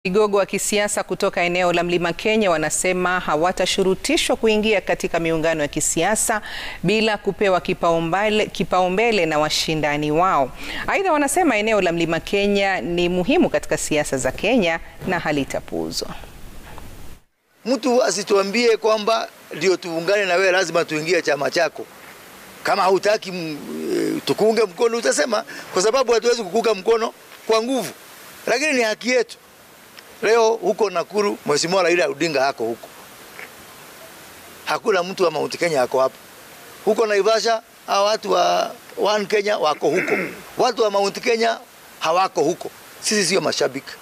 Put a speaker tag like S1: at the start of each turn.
S1: Vigogo wa kisiasa kutoka eneo la Mlima Kenya wanasema hawatashurutishwa kuingia katika miungano ya kisiasa bila kupewa kipaumbele kipaumbele na washindani wao. Aidha, wanasema eneo la Mlima Kenya ni muhimu katika siasa za Kenya na halitapuuzwa.
S2: Mtu asituambie kwamba ndio tuungane na wewe, lazima tuingie chama chako. Kama hautaki tukuunge mkono, utasema, kwa sababu hatuwezi kukuunga mkono kwa nguvu, lakini ni haki yetu. Leo huko Nakuru, Mheshimiwa Raila Odinga hako huko, hakuna mtu wa Mount Kenya hako hapo. Huko Naivasha, hao watu wa One Kenya wako huko, watu wa Mount Kenya hawako huko. Sisi sio mashabiki.